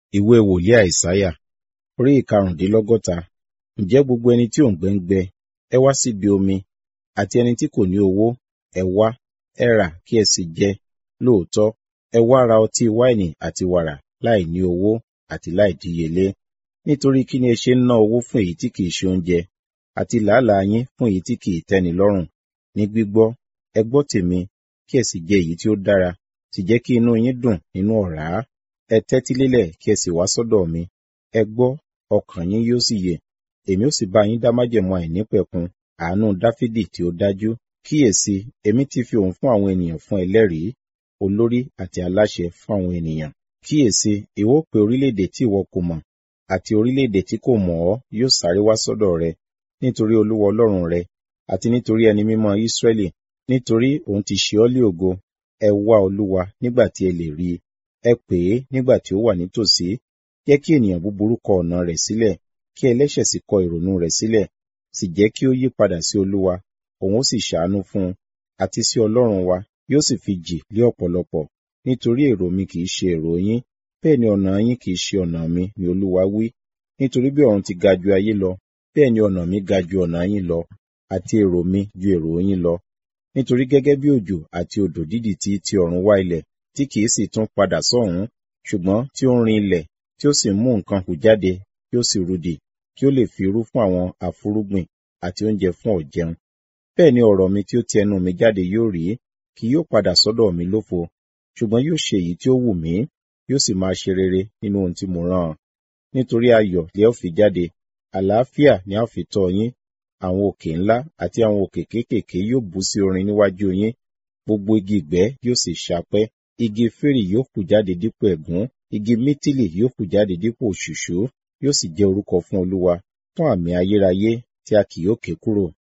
Ìwé wòlíì Àìsáyà, orí ìkarùndínlọ́gọ́ta. Ǹjẹ́ gbogbo ẹni tí òǹgbẹ ń gbẹ, ẹ wá síbi omi, àti ẹni tí kò ní owó, ẹ wá, ẹ rà kí ẹ sì jẹ. Lóòótọ́, ẹ wá ra ọtí wáìnì àti wàrà láì ní owó àti láìdíyelé. Nítorí kí ni ẹ ṣe ń ná owó fún èyí tí kì í ṣe oúnjẹ, àti làálàá yín fún èyí tí kì í tẹ́ni lọ́rùn? Ní gbígbọ́, ẹ gbọ́ tèmi, kí ẹ sì jẹ èyí tí ó dára, sì jẹ́ kí inú yín dùn nínú ọ̀rá. Ẹ tẹ́tí lélẹ̀ kí ẹ sì wá sọ́dọ̀ mi. Ẹ gbọ́, ọkàn yín yóò sì yè. Èmi ó sì bá yín dá májẹ̀mú àìnípẹ̀kun, àánú Dáfídì tí ó dájú. Kíyèsi, èmi ti fi òun fún àwọn ènìyàn fún ẹlẹ́rìí, olórí àti aláṣẹ fún àwọn ènìyàn. Kíyèsi, ìwọ ó pe orílẹ̀-èdè tí ìwọ kò mọ̀, àti orílẹ̀-èdè tí kò mọ̀ ọ́ yóò sáré wá sọ́dọ̀ rẹ, nítorí Olúwa Ọlọ́run rẹ, àti nítorí Ẹni Mímọ́ Ísírẹ́lì, nítorí òun ti ṣe ọ́ lé ògo. Ẹ wá Olúwa nígbà tí ẹ lè rí i. Ẹ pè é nígbà tí ó wà nítòsí. Jẹ́ kí ènìyàn búburú kọ ọ̀nà rẹ̀ sílẹ̀, kí ẹlẹ́ṣẹ̀ sì kọ ìrònú rẹ̀ sílẹ̀. Sì jẹ́ kí ó yí padà sí Olúwa, òun ó sì ṣàánú fún un, àti sí Ọlọ́run wa, yóò sì fi jì lé ọ̀pọ̀lọpọ̀. Nítorí èrò mi kì í ṣe èrò yín, bẹ́ẹ̀ ni ọ̀nà yín kì í ṣe ọ̀nà mi, ni Olúwa wí. Nítorí bí ọ̀run ti ga ju ayé lọ, bẹ́ẹ̀ ni ọ̀nà mi ga ju ọ̀nà yín lọ, àti èrò mi ju èrò yín lọ. Nítorí gẹ́gẹ́ bí òjò àti odò dídì tí ti ọ̀run wá ilẹ̀, tí kì í sì tún padà sọ́hùn, ṣùgbọ́n tí ó ń rin ilẹ̀, tí ó sì mú nǹkan hù jáde, kí ó sì rudì, kí ó lè fi irú fún àwọn afúrúgbìn àti oúnjẹ fún ọ̀jẹun. Bẹ́ẹ̀ ni ọ̀rọ̀ mi tí ó ti ẹnu mi jáde yóò rí, kì yóò padà sọ́dọ̀ mi lófo, ṣùgbọ́n yóò ṣe èyí tí ó wù mí, yóò sì máa ṣe rere nínú ohun tí mo rán an. Nítorí ayọ̀ lẹ ó fi jáde, àlàáfíà ni a ó fi tọ́ yín. Àwọn òkè ńlá àti àwọn òkè kéékèèké yóò bú sí orin níwájú yín. Gbogbo igi ìgbẹ́ yóò sì ṣápẹ́. Igi fírì yóò hù jáde dípò ẹ̀gún, igi mítìlì yóò hù jáde dípò òṣùṣú, yóò sì jẹ́ orúkọ fún Olúwa, fún àmì ayérayé tí a kì yóò ké kúrò.